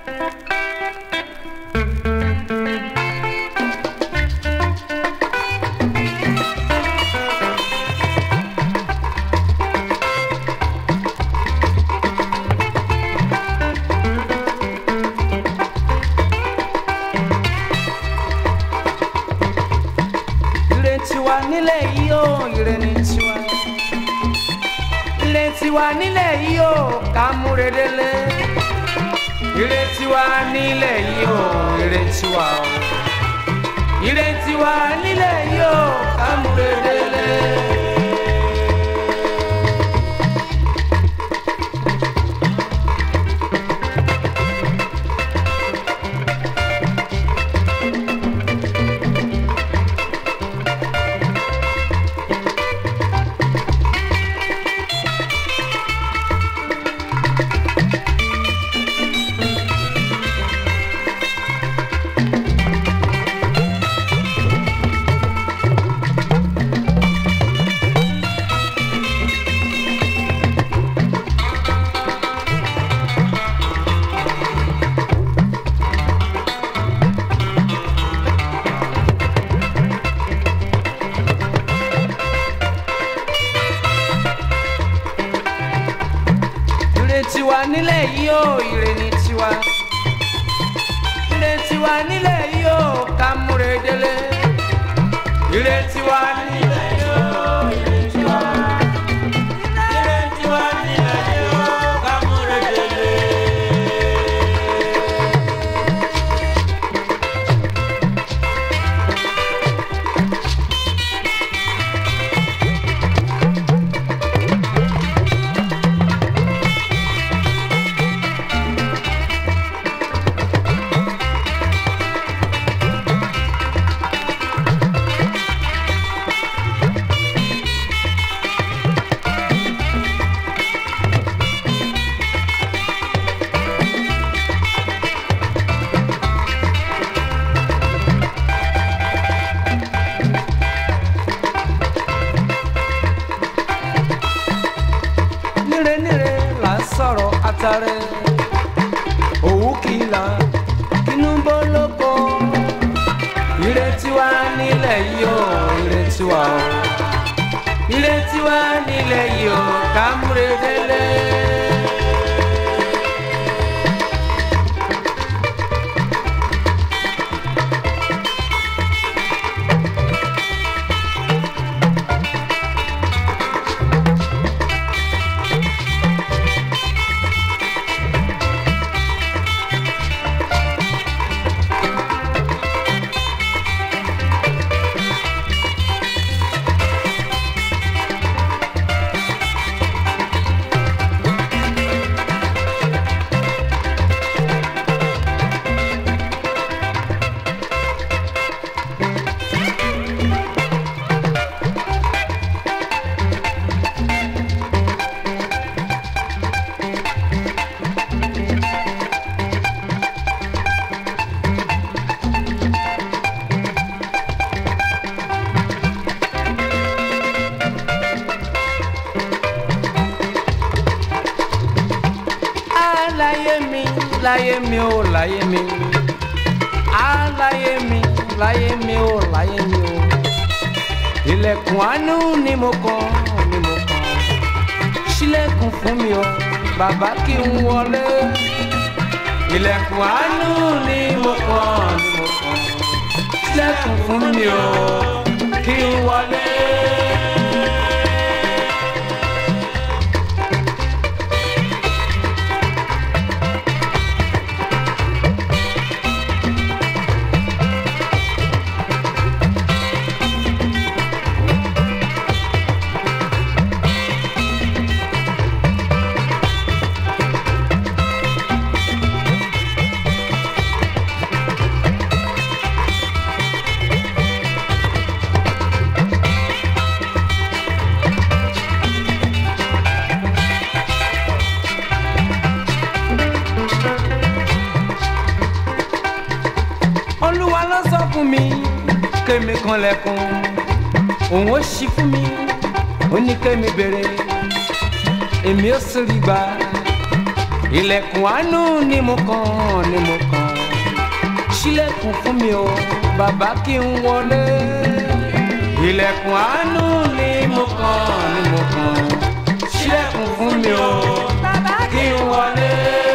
ire tiwa nílẹ̀ yìí o ire ni tiwa ire tiwa nílẹ̀ yìí o ká múre délé ire tiwa nílẹ̀ yìí o ire tiwa o ire tiwa nílẹ̀ yìí o ká múre délé. ire tiwa nílẹ̀ yìí o ire ni tiwa ire tiwa nílẹ̀ yìí o ká múre délé ire tiwa nílẹ̀ yìí o ire tiwa ire tiwa nílẹ̀ yìí o ká múre délé. níre níre là ń sọ̀rọ̀ àtàrẹ òwú kìlà kínú bó lóko ire tiwa nílẹ̀ yìí o ire tiwa o ire tiwa nílẹ̀ yìí o ká múre délé. láyé mi láyé mi ó láyé mi á láyé mi láyé mi ó láyé mi ó ilẹ̀kùn àánú ni mo kàn ni mo kàn ṣílẹ̀kùn fún mi ó bàbá kí n wọlé ilẹ̀kùn àánú ni mo kàn ni mo kàn ṣílẹ̀kùn fún mi ó kí n wọlé. olúwa ló sọ fún mi kémi kanlẹ̀kùn òun ó ṣí fún mi ó ní kémi béèrè èmi ó sì rí gbà ilẹ̀kùn àánú ni mo kàn ni mo kàn ṣílẹ̀kùn fún mi o bàbá kí n wọlé ilẹ̀kùn àánú ni mo kàn ni mo kàn ṣílẹ̀kùn fún mi o bàbá kí n wọlé.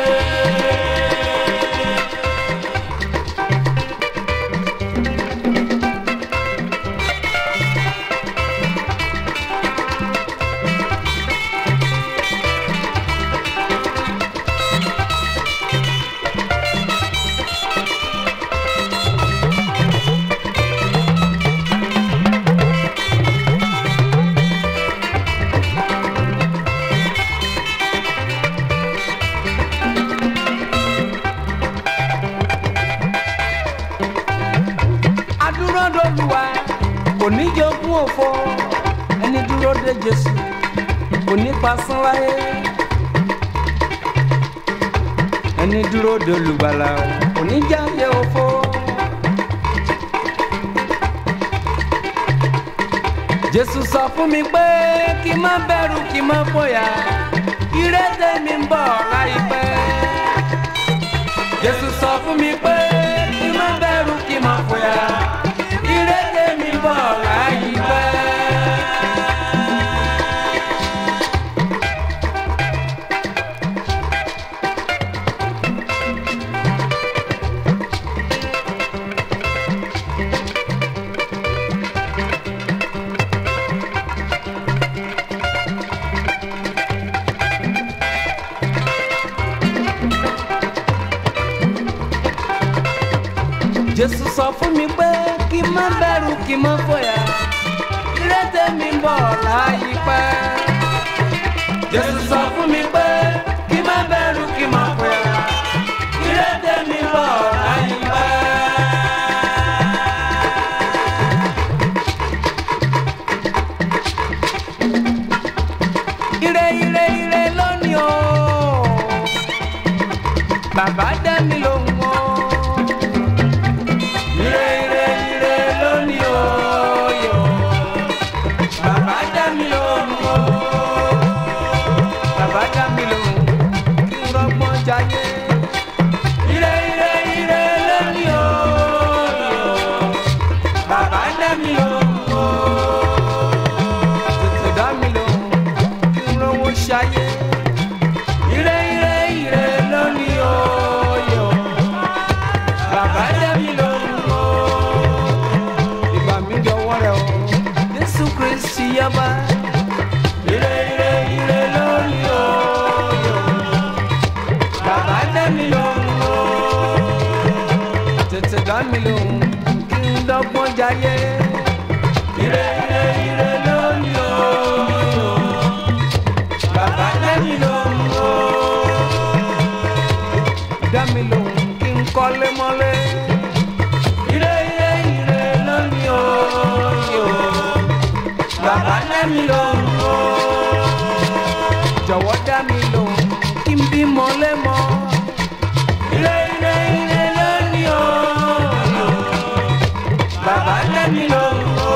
adúródolúwa kò ní jogún òfo ẹni dúró de jésù kò ní pasán láyé ẹni dúró de olùgbàlà kò ní jáde òfo. jésù sọ fún mi pé kí n má bẹ̀rù kí n má fòyà ìrètè mi ń bọ̀ láìpẹ́. jésù sọ fún mi pé kí n má bẹ̀rù kí n má fòyà ìrètè mi ń bọ̀ láìpẹ́. jésù sọ fún mi pé kí n má bẹ̀rù kí n má fòyà ìrètè mi ń bọ̀ láìpẹ́. jésù sọ fún mi pé kí n má bẹ̀rù kí n má fòyà ìrètè mi ń bọ̀ láìpẹ́. ire ire ire lónìí o bàbá dá mi lóhùn o. Ire ire ire lónìí o yọ. Bàbá dá mi lóhùn o. Bàbá dá mi lóhùn kí n rọ́gbọ́n jayé. Ire ire ire lónìí o yọ. Bàbá dá mi lóhùn o. Tètè dá mi lóhùn kí n rówó ṣayé. Ire ire ire lónìí o yọ. Bàbá dá mi lóhùn o. Ìgbà mi jọ̀wọ́ rẹ̀ o. Jésù Kristi yaba. Ire ire ire lónìí o yọ. Bàbá dá mi lóhùn o. Tètè dá mi lóhùn kí n dọ́gbọ́n jayé. Ire ire ire lónìí o yọ. Bàbá dá mi lóhùn o. Dá mi lóhùn kí n kọ́lé mọ́lé. Ire ire ire lónìí o yọ. Bàbá dá mi lóhùn o. Jọ̀wọ́ dá mi lóhùn kí n bí mọ́lé mọ́. Ire ire ire lónìí o yọ. Bàbá dá mi lóhùn o.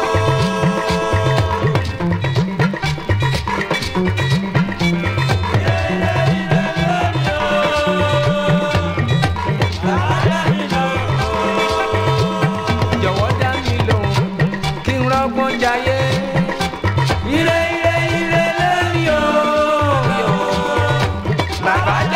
jọ̀wọ́ dá mi lóhùn kí n rọ́gbọ́n jayé. Ire ire ire lórí o. Bàbá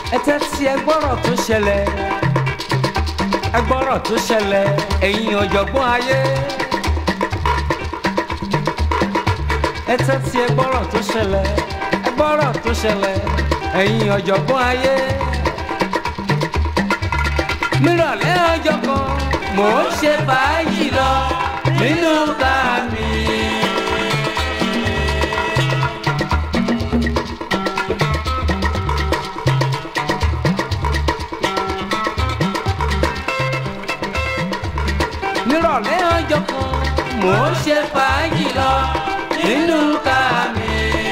ẹ tẹ́tí ẹ gbọ́rọ̀ tó ṣẹlẹ̀ ẹ gbọ́rọ̀ tó ṣẹlẹ̀ ẹ̀yin ọ̀jọ̀gbọ́n ayé. ẹ tẹ́tí ẹ gbọ́rọ̀ tó ṣẹlẹ̀ ẹ gbọ́rọ̀ tó ṣẹlẹ̀ ẹ̀yin ọ̀jọ̀gbọ́n ayé. nírọ̀lẹ́ ọjọ́ kan mò ń ṣe fàájì lọ nínú ká mi. nírọ̀lẹ́ ọjọ́ kan mò ń ṣe fàájì lọ nínú ká mi.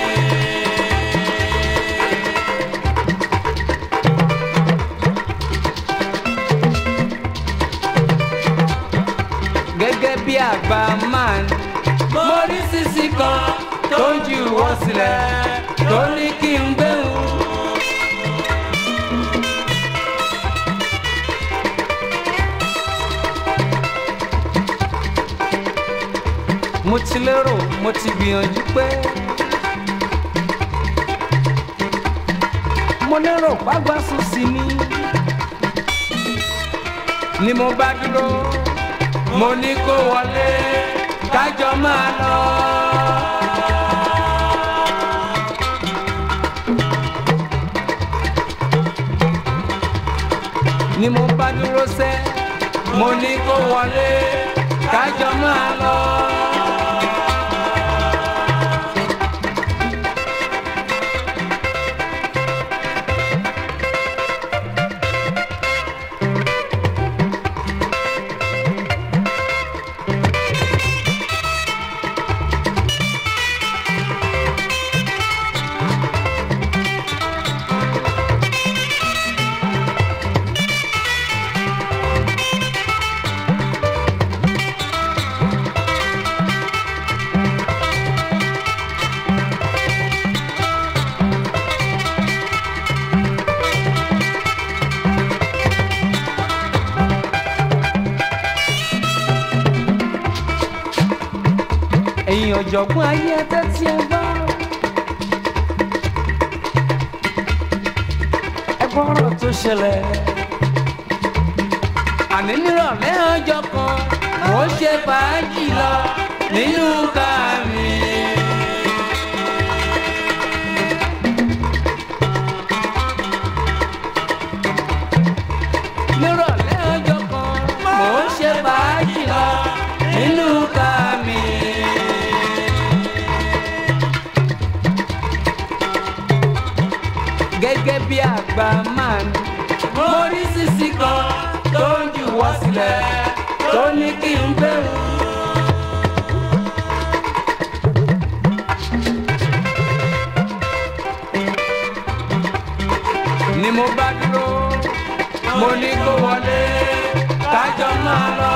gẹ́gẹ́ bí àgbà man mo rí sisi kan tó ń ju wọ́n sílẹ̀ tó ní kí n gbéhùn. mo ti lérò mo ti gbìyànjú pé mo lérò pàgbà sùn sí mi ni mo bá dúró mo ní kó wọlé kájọ máa lọ. ni mo bá dúró sẹ́ mo ní kó wọlé kájọ máa lọ. ẹ̀yin ọ̀jọ̀gbọ́n ayé ẹgbẹ́ tí ẹ gbọ́. ẹ gbọ́rọ̀ tó ṣẹlẹ̀. àní nírọ̀lẹ́ ọjọ́ kan mò ń ṣe fàájì lọ nínú ká mi. nírọ̀lẹ́ ọjọ́ kan mò ń ṣe fàájì lọ nínú ká mi. gẹ́gẹ́ bí àgbà man mo rí sisi kan tó ń juwọ́ sílẹ̀ tó ní kí n bẹ̀rù. ni mo bá dúró mo ní kó wọlé kájọ máa lọ.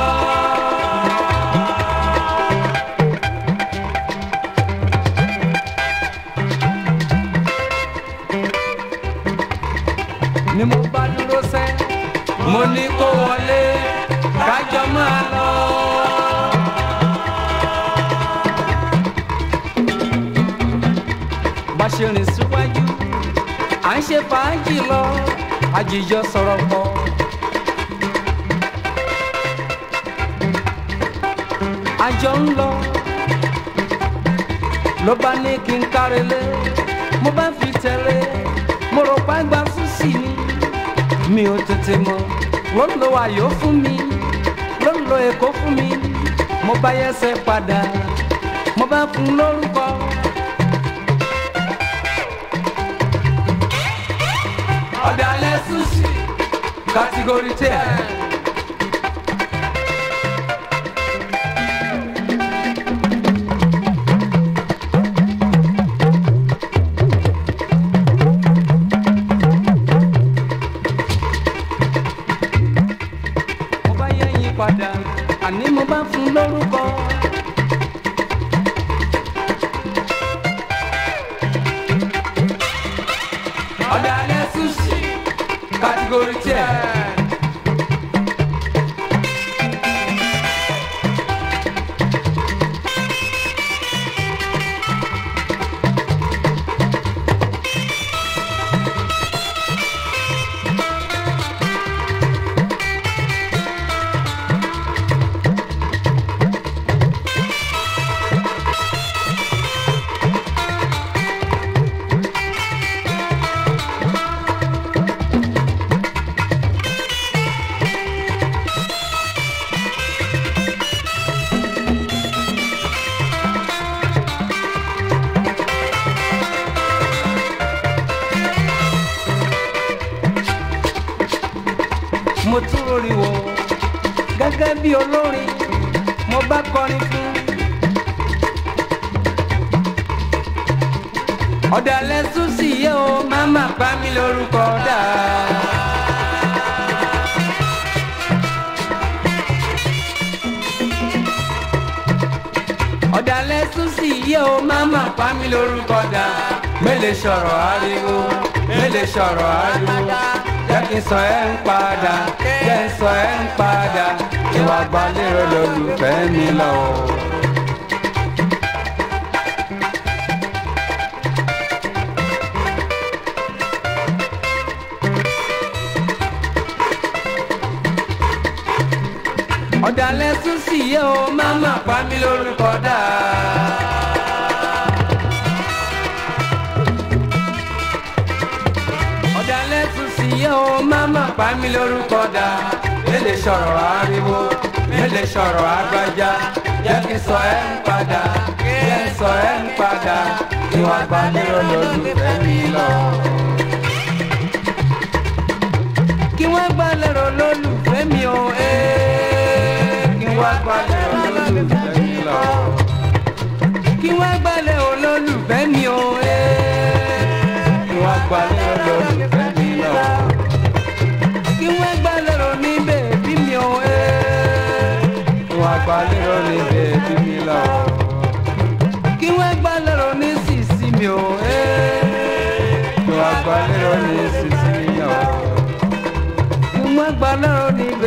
ni mo bá dúró sẹ́ mo ní kó wọlé kájọ máa lọ. bá ṣe rìn síwájú à ń ṣe fàájì lọ àjíjọ sọ̀rọ̀ pọ̀. àjọ ń lọ ló bá ní kí n kárelé mo bá fi tẹ̀lé mo rò pa gba sísì ni mi ò tètè mọ̀ ló ń lo ayọ̀ fún mi ló ń lo èkó fún mi mo bá yẹsẹ̀ padà mo bá fún lórúkọ. ọ̀dàlẹ̀ sushi kàtígórì tẹ̀. mo bá yẹ̀yìn padà àní mo bá fún lórúkọ. ọ̀dàlẹ̀ sushi kàtígórì tẹ̀. mo tún rori wò gẹ́gẹ́ bí olórin mo bá kọrin fún. ọ̀dàlẹ̀ tún sì yé o má má pa mí lórúkọ dà. ọ̀dàlẹ̀ tún sì yé o má má pa mí lórúkọ dà. mélèé sọ̀rọ̀ ariwo mélèé sọ̀rọ̀ ariwo jẹ́ kí n sọ ẹ́ ń padà jẹ́ n sọ ẹ́ ń padà ìwà gbalẹ́rọ lólùfẹ́ mi lọ. ọ̀dàlẹ̀ tún sì yé o má má pa mí lórúkọ dà. ọ̀dàlẹ̀ tún sì yé o má má pa mí lórúkọ dà. mélèé sọ̀rọ̀ ariwo mélèé sọ̀rọ̀ agbájá jẹ́ kí n sọ ẹ́ ń padà jẹ́ n sọ ẹ́ ń padà ìwà gbalẹ́rọ lólùfẹ́ mi lọ. kí wọ́n gbalẹ́rọ lólùfẹ́ mi o ee kí wọ́n gbalẹ́rọ lólùfẹ́ mi lọ. kí wọ́n gbalẹ̀ olólùfẹ́ mi o ee kí wọ́n gbalẹ́rọ lólùfẹ́ mi lọ. kí wọ́n gbalẹ́rọ ní bèbí mi o ee kí wọ́n gbalẹ́rọ ní bèbí mi lọ. kí wọ́n gbalẹ́rọ ní sísí mi o ee kí wọ́n gbalẹ́rọ ní sísí mi lọ. kí wọ́n gbalẹ́rọ ní